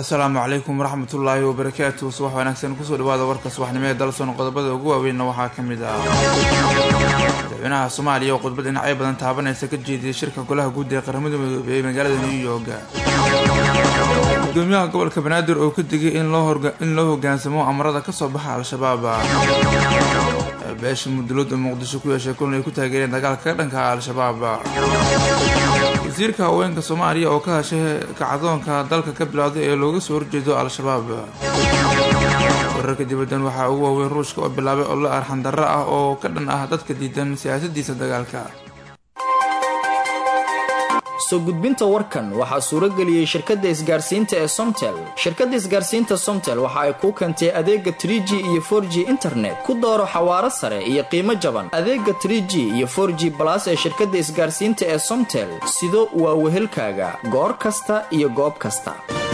asalaamu calaykum waraxmatullaahi wabarakaatu subax wanaagsan kusoo dhawaada warka subaxnimo ee dalsoon qodobada ugu waaweynna waxaa ka mid ah madaxweynaha soomaaliya oo khudbad dhinacyo badan taabanaysa ka jeediyay shirka golaha guud ee qaramada midoobey ee magaalada new york gudoomiyaha gobolka banaadir oo ka digay in loo hogaansamo amarada kasoo baxa al-shabaab beesha mudulada muqdisho ku yeeshay kulan ay ku taageereen dagaalka ka dhanka al-shabaab wasiirka haweenka soomaaliya oo ka hashay kacdoonka dalka ka bilowday ee looga soo horjeedo al-shabaab wararka dibaddan waxaa ugu waaweyn ruushka oo bilaabay ollo arxandarro ah oo ka dhan ah dadka diidan siyaasadiisa dagaalka soo gudbinta warkan waxaa suurageliyey shirkadda isgaarsiinta ee somtel shirkadda isgaarsiinta somtel waxa ay kuu keentay adeega trie g iyo for g internet ku dooro xawaaro sare iyo qiimo jaban adeega trie g iyo for g balas ee shirkadda isgaarsiinta ee somtel sido waa wehelkaaga goor kasta iyo goob kasta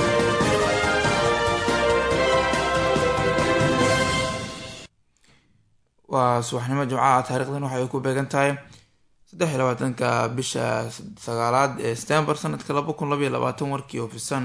waa subaxnimo jimcaha taarikhdan waxay ku beegan tahay saddex iyo labaatanka bisha sagaalaad ee stembar sanadka laba kun labaiyo labaatan warkii ofisan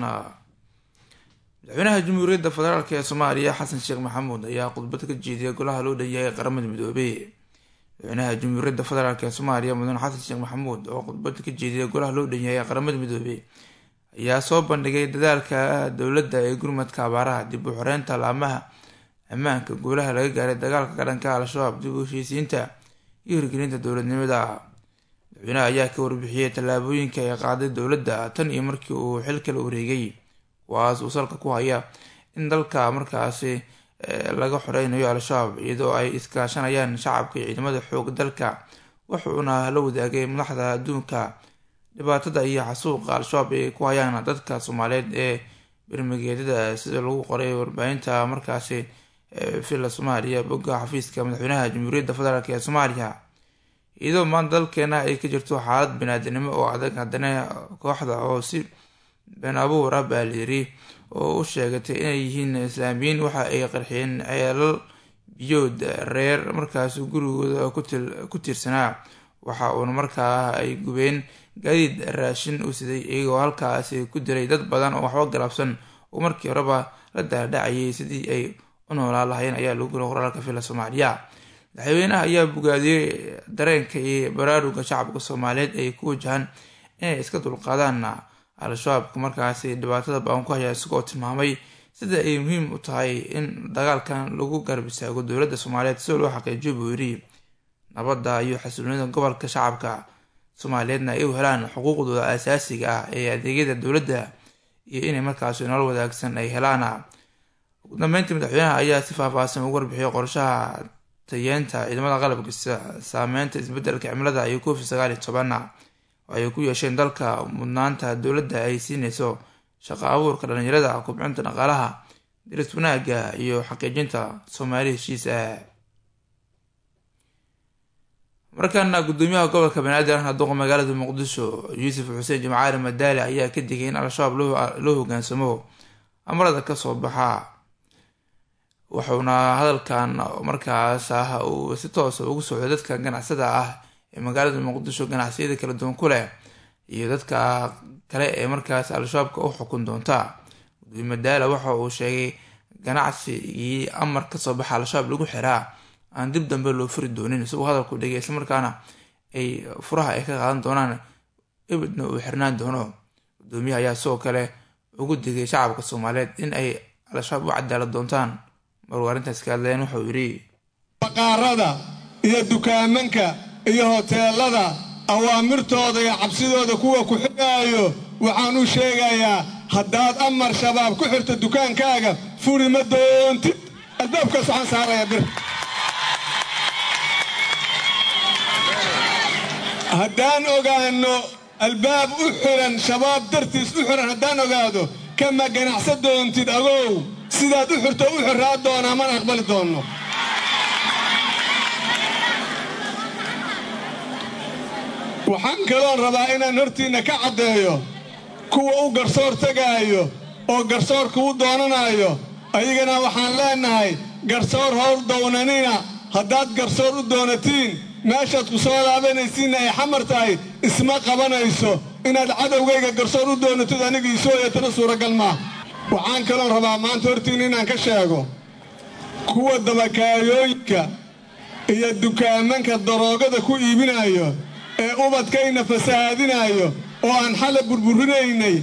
madaxweynaha jamhuuriyadda federaalk ee soomaaliya xasan sheekh maxamuud ayaa khudbad ka jeediyay golaha loo dhanyahay qaramada midoobey madaxweynaha jamhuuriyadda federaalk ee soomaaliya mudane xasan sheekh maxamuud oo khudbad ka jeediyay golaha loo dhanyahay qaramada midoobey ayaa soo bandhigay dadaalka dowladda ee gurmadka abaaraha dib u xoreynta laamaha ammaanka guulaha laga gaaray dagaalka ka dhanka al-shabaab dib u heshiisiinta iyo hirgelinta dowladnimada madaxweynaha ayaa ka warbixiyey tallaabooyinka ay qaaday dowladda tan iyo markii uu xilka la wareegay kuwaas uu salka ku haya in dalka markaasi laga xoreynayo al-shabaab iyadoo ay iskaashanayaan shacabka iyo ciidamada xoog dalka wuxuuna la wadaagay madaxda adduunka dhibaatada iyo xasuuqa al-shabaab ay ku hayaan dadka soomaaliyeed ee bermageedyada sida lagu qoray warbaahinta markaasi villa soomaaliya bogga xafiiska madaxweynaha jamhuuriyadda federaalk ee soomaaliya iyadoo maanta dalkeena ay ka jirto xaalad banaadinimo oo adag haddana kooxda oo si been abuur ah baa layiri oo u sheegatay inay yihiin islaamiyiin waxa ay qarxiyeen ceelal biyood reer markaas gurigooda ku tiirsanaa waxa uuna markaa ay gubeen gaadiid raashin u siday iyagoo halkaasi ku diray dad badan oo waxba galabsan oo markii horeba la daadhacayay sidii ay u noolaa lahayeen ayaa lagu gula qoraalka villa soomaaliya madaxweynaha ayaa bogaadiyey dareenka iyo baraaruga shacabka soomaaliyeed ay ku wajahaan inay iska dulqaadaan al-shabaabka markaasi dhibaatada baan ku haya isagoo tilmaamay sida ay muhiim u tahay in dagaalkan lagu garab istaago dowladda soomaaliyeed si loo xaqiijiyo buu yiri nabadda iyo xasiloonida gobolka shacabka soomaaliyeedna ay u helaan xuquuqdooda asaasiga ah ee adeegyada dowladda iyo inay markaasi nolol wadaagsan ay helaan ugu dambeyntii madaxweynaha ayaa si faahfaahsan ugu warbixiyay qorshaha tayeenta ciidamada qalabka saameynta isbedelka cimilada iyo covid sagaal iyo tobanna oo ay ku yeesheen dalka mudnaanta dowladda ay siinayso shaqo abuurka dhalinyarada kubcinta dhaqaalaha diris wanaaga iyo xaqiijinta soomaali heshiisa markaana gudoomiyaha gobolka banaadir duqa magaalada muqdisho yuusuf xuseen jimcaali madaali ayaa ka digay in al-shabaab loo hogaansamo amarada kasoo baxa wuxuuna hadalkan markaas ah uu si toosa ugu socday dadka ganacsada ah ee magaalada muqdisho ganacsiyada kala duwan ku leh iyo dadka kale ee markaas al-shabaabka u xukun doonta gudoomiye madaala waxa uu sheegay ganacsigii amar kasoo baxa al-shabaab lagu xiraa aan dib dambe loo furi doonin isagoo hadalku dhigay islamarkaana ay furaha ay ka qaadan doonaan ebidna uu xirnaan doono gudoomiyaha ayaa sidoo kale ugu digay shacabka soomaaliyeed in ay al-shabaab u cadaalad doontaan maruu arrintaas ka hadleen wuxuu yidhi baqaarada iyo dukaamanka iyo hoteelada awaamirtooda iyo cabsidooda kuwa ku xigaayo waxaan u sheegayaa haddaad amar shabaab ku xirto dukaankaaga furi ma doontid albaabkaas waxaan saaraya bir haddaan ogaano albaab u xiran shabaab dartiis u xiran haddaan ogaado kama ganacsa doontid agow sidaad u xirto u xiraa doonaa mana aqbali doonno waxaan kaloon rabaa inaan hortiinna ka caddeeyo kuwa u garsoor tegaayo oo garsoorka u doonanayo ayagana waxaan leennahay garsoor howl downanina haddaad garsoor u doonatiin meeshaad ku soo laabanaysiinna ay xamar tahay isma qabanayso inaad cadowgayga garsoor u doonatid aniga isooyatana suuragal maa waxaan kaloo rabaa maanta hortiin inaan ka sheego kuwa dabakaayooyinka iyo dukaamanka daroogada ku iibinayo ee ubadkayna fasahaadinayo oo aan xala burburinaynay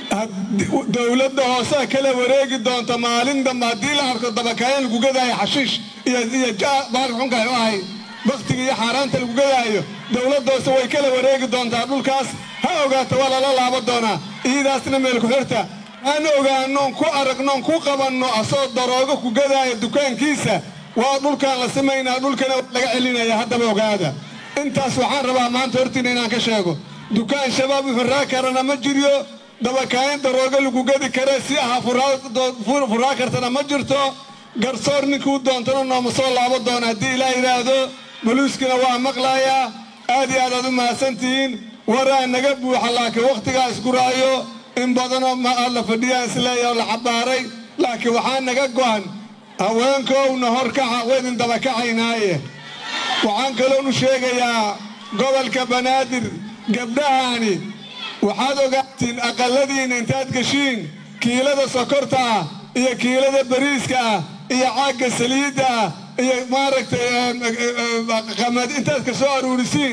dowladda hoosea kala wareegi doonta maalin dambe haddii la arko dabakaayo lagu gadaayo xashiish iyo baarka xunkaay u ahay bakhtiga iyo xaaraanta lagu gadaayo dowladda hoose way kala wareegi doontaa dhulkaas ha ogaata waa lala laaba doonaa iidaasna meel ku xirta aan ogaannoon ku aragnoon ku qabanno asoo daroogo ku gadaaya dukaankiisa waa dhulkaan la samaynaa dhulkana laga celinaya haddaba ogaada intaas waxaan rabaa maanta hortiina inaan ka sheego dukaan shabaab u xirraa karana ma jiryo dabakaayin daroogo lagu gadi kare si aha furaa kartana ma jirto garsoor ninkuu doontana nooma soo laabo doona haddii ilaa yidhaahdo boliiskuna waa maqlaayaa aad iyo aad aad u mahadsantihiin waraa naga buuxa laakiin wakhtigaa isguraayo in badanoo ma aad la fadhiyaan isleeyaho la cabbaaray laakiin waxaa naga go'an haweenkoowna horkaxa waydin dabakacaynaaye waxaan kaloonu sheegayaa gobolka banaadir gabdhahaani waxaad ogaatiin aqalladiinna intaad geshiin kiilada sokorta ah iyo kiilada bariiska ah iyo caagga saliidda ah iyo maaragtay qamad intaad ka soo aruurisiin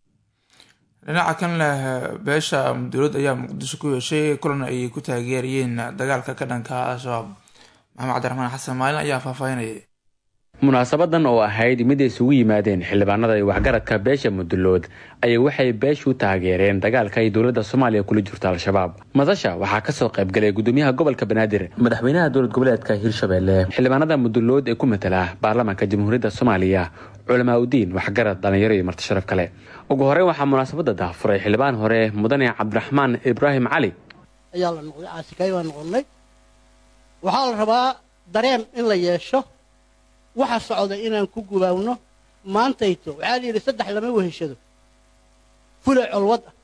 dhinaca kan leh beesha dowlad ayaa muqdisho ku yeeshay kulan ay ku taageerayeen dagaalka ka dhanka al-shabaab maxamed cabdiraxmaan xasan maalin ayaa faahfaahinayay munaasabadan oo ahayd mid ay isugu yimaadeen xildhibaanada iyo waxgaradka beesha mudulood ayay waxay beeshu taageereen dagaalka ay dowladda soomaaliya kula jirto al-shabaab madasha waxaa kasoo qaybgalay gudoomiyaha gobolka banaadir madaxweynaha dowlad goboleedka hirshabelle xildhibaanada mudulood ee ku matala baarlamaanka jamhuuriyadda soomaaliya culamaa udiin waxgarad dhallinyaro iyo marti sharaf kale ugu horeyn waxaa munaasabada daafuray xildhibaan hore mudane cabdiraxmaan ibraahim cali ayaa la noqday caasikay baa noqonnay waxaa la rabaa dareen in la yeesho waxa socda inaan ku gubaawno maantayto waxaa la yidhi saddex lama weheshado fulay colwad ah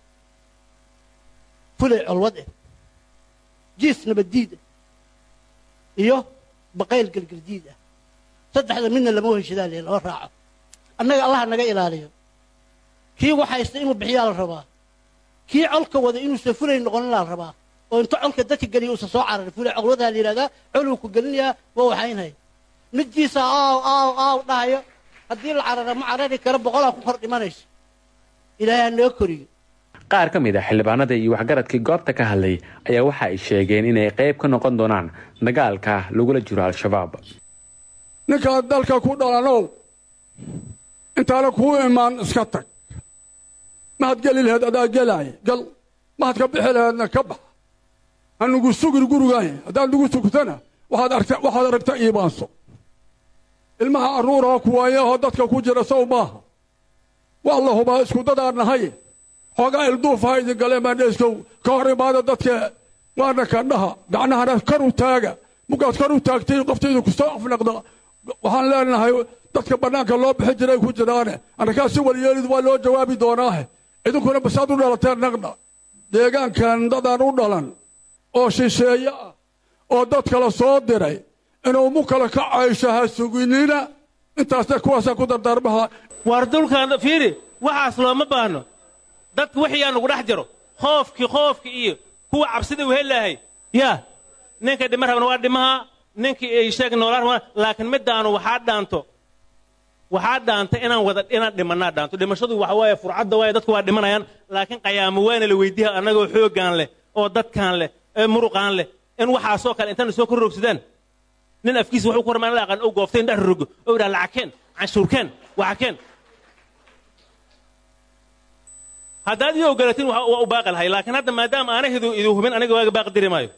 fulay colwad ah jiis nabaddiid ah iyo baqayl gelgeldiid ah saddexda midna lama weheshadaa le lama raaco annaga allaha naga ilaaliyo kii waxaysta inuu bixiyaa la rabaa kii colka wada inuusan fulay noqonin la rabaa oo inta colka dadka geliya uusan soo cararin fulay colwadaa la yidhahdaa coluu ku gelinayaa waa waxaynhay midkiisa aaw aaw aaw dhahayo haddii la carara ma carari karo boqolaa ku kor dhimanayso ilaahay ha naga koriyo qaar ka mid a xildhibaanada iyo waxgaradkii goobta ka hadlay ayaa waxa ay sheegeen inay qayb ka noqon doonaan dagaalka lagula jiro al-shabaab ninkaad dalka ku dhalanow intaana kuu imaan iska tag mahad geli laheed adaa gelaaya gal mahad ka bixi laheedna ka bax ha nugu sugin gurigaaya haddaad nugu sugtana waxaad aragta iibaanso ilmaha arruuraha kuwaayahoo dadka ku jira sow maaha waa la hubaa isku dadaan nahaye xoogaa ilduufaha idin galeen baandheeskow ka hor imaada dadka waana kandhaha gacnahana kor u taaga mugaad kor u taagtay qoftaydu kusoo afnaqda waxaan leenahay dadka bannaanka loo bixin jiray ku jiraane annakaa si waliyeelid waa loo jawaabi doonaahe idinkuna basaad u dhalateen naqdha deegaankan dadaan u dhalan oo shisheeye ah oo dad kale soo diray inuu mu kale ka caysho ha suginina intaasna kuwaasaa ku dardaarmaha waar dulkaan fiiri waxaas looma baahno dadka wixiyaa nugu dhex jiro khoofkii khoofki iyo kuwa cabsida uhellaahay yaa ninka dhima rabna waa dhimaha ninkii ay sheeg noolaan rabna laakiin middaanu waxaa dhaanto waxaa dhaanta inaan wada inaan dhimannaa dhaanto dhimashadu waxa waaye furcadda waaye dadku waa dhimanayaan laakiin qayaamo waana la weydiiha annagoo xooggaan leh oo dadkaan leh ee muruqaan leh in waxaasoo kale intaana soo kor roogsadaan nin afkiisa wuxuu ku ramaan la aqaan oo gooftay in dhex rogo oo idhaha lacagkeen canshuurkeen waxakeen haddaad ii ogolatiin waa u baaqi lahay laakiin hadda maadaama aana hidu idu hubin aniga waaga baaqi diri maayo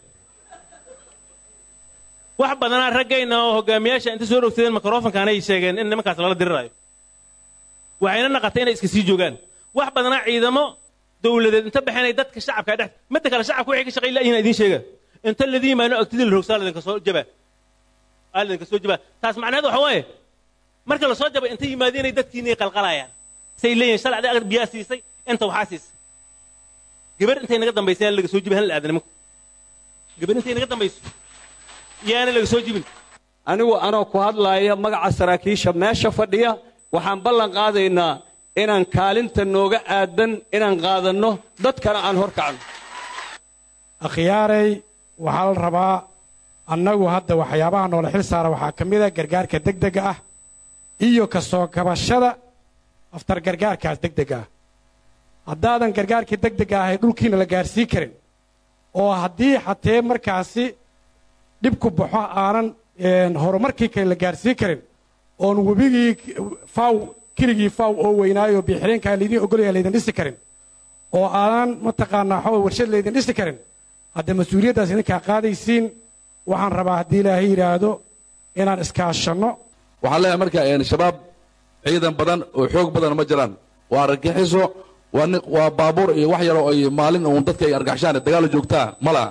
wax badanaa raggayna oo hogaamiyaasha inta soo rogsadeen mikrofonkaanay sheegeen in nimankaas lala diriraayo waxayna naqatay inay iska sii joogaan wax badanaa ciidamo dawladeed inta baxeenay dadka shacabka dhex midda kale shacabka waxay ka shaqay la'yihin idiin sheega inta ladii yimaano agtidii la rogsaa ladinka soo jabaa aa ladinka soo jabaa taas macnaheed waxa waaye marka la soo jaba inta yimaadeenay dadkiinay qalqalayaan say leeyihin shalacdii agad biyaa siisay inta waxaa siisay gabar intay naga dambaysay aan laga soo jibin hal la aada nimanku gabar intay naga dambayso yaana laga soo jibin anigu anoo ku hadlaaya magaca saraakiisha meesha fadhiya waxaan ballan qaadaynaa inaan kaalinta nooga aadan inaan qaadanno dadkana aan hor kacno akhyaaray waxaa la rabaa annagu hadda waxyaabaha noola xil saara waxaa ka mid a gargaarka degdega ah iyo ka soo kabashada aftar gargaarkaas degdega ah haddaadan gargaarkii degdega ahay dhulkiina la gaarsiin karin oo haddii xatee markaasi dhibku baxo aanan horumarkii kale la gaarsiin karin oon webigii faw keligii faw oo weynaayo biixireenkaa laydin ogolaya laydin dhisi karin oo aanan mataqaanaa waxaa warshad laydin dhisi karin hadda mas-uuliyaddaas idinkaa qaadaysiin waxaan rabaa haddii ilaahay yidhaahdo inaan iskaashanno waxaan leeyahay marka shabaab ciidan badan oo xoog badan ma jiraan waa argagixiso waa ni waa baabuur iyo wax yaroo ay maalin uun dadka ay argaxishaan dagaalo joogtaa ma laha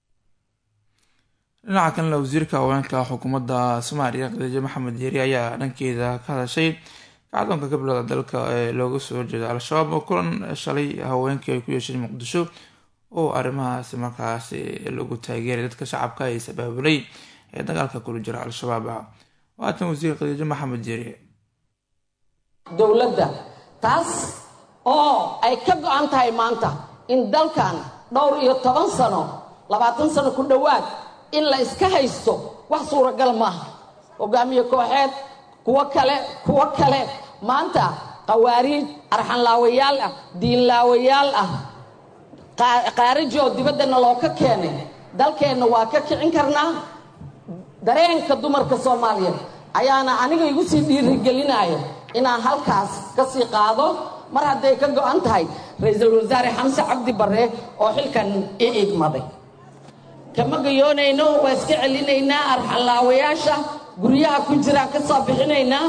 dhinaca kalena wasiirka haweenka xukuumadda soomaaliya khadiijo maxamed yeeri ayaa dhankeeda ka hadashay kacdoonka gablada dalka ee looga soo horjeeda al-shabaab oo kulan shalay haweenkii ay ku yeesheen muqdisho oo arrimahaasi markaasi lagu taageeray dadka shacabka ee sabaabulay ee dagaalka kula jira al-shabaab ah waatan wasiir khadiijo maxamed yeeri dowladda taas oo ay ka go-an tahay maanta in dalkan dhowr iyo toban sano labaatan sano ku dhowaad in la iska haysto wax suuragal maaha hogaamiye kooxeed kuwo kale kuwo kale maanta qawaariij arxanlaawayaal ah diinlaawayaal ah qaariji oo dibaddana loo ka keenay dalkeenna waa ka kicin karnaa dareenka dumarka soomaaliyeed ayaana aniga igu sii dhiirigelinaya inaan halkaas ka sii qaado mar hadday ka go-an tahay ra-iisul wasaare xamse cabdi barre oo xilkan i idmaday kama gayoonayno waa iska celinaynaa arxanlaawayaasha guryaha ku jiraan ka soo bixinaynaa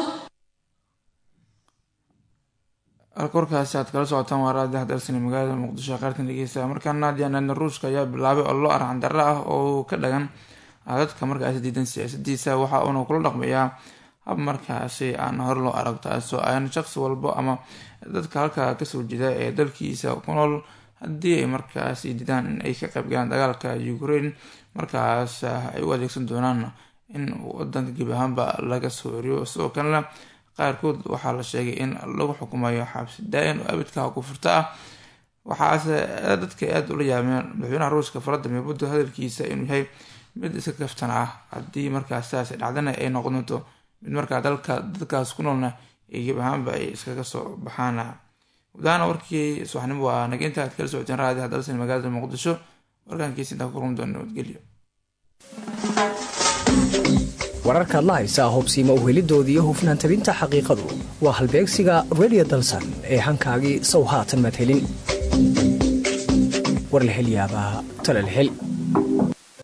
alkorkaasi aad kala socotaan waa raadi hadalsani magaalada muqdisho qaartan dhegeysta markaana diyaanadna ruushka ayaa bilaabay ollo arxan darro ah oo ka dhagan dadka markaasi diidan siyaasadiisa waxa uuna kula dhaqmayaa hab markaasi aan hor loo arag taasoo aan shaqsi walbo ama dadka halkaa kasoo jeeda ee dalkiisa ku nool haddii ay markaasi diidaan in ay ka qaybgalaan dagaalka ukraine markaas ay u adeegsan doonaan in wadanka gebi ahaanba laga soo eriyo sidoo kalena qaarkood waxaa la sheegay in lagu xukumayo xabsi daa-in oo abidka kufurta ah waxaase dadka aada ula yaabeen madaxweynaha ruushka faladimir putin hadalkiisa inuu yahay mid iska kaftan ah haddii markaas sidaas dhacdana ay noqon doonto mid markaa dalka dadkaas ku noolna ay gebi ahaanba ay iskaga soo baxaan gudahaana warkii subaxnimo waa nageynta aad kala socoteen raadi hadalsan magaalada muqdisho warkaankiisa intaa ku kulmi doona nabadgelyo wararkaad la haysaa hobsiima uhelidooda iyo hufnaan tabinta xaqiiqadu waa halbeegsiga redio dalsan ee hankaagii sow haatan madhelin war la hel yaabaa talal hel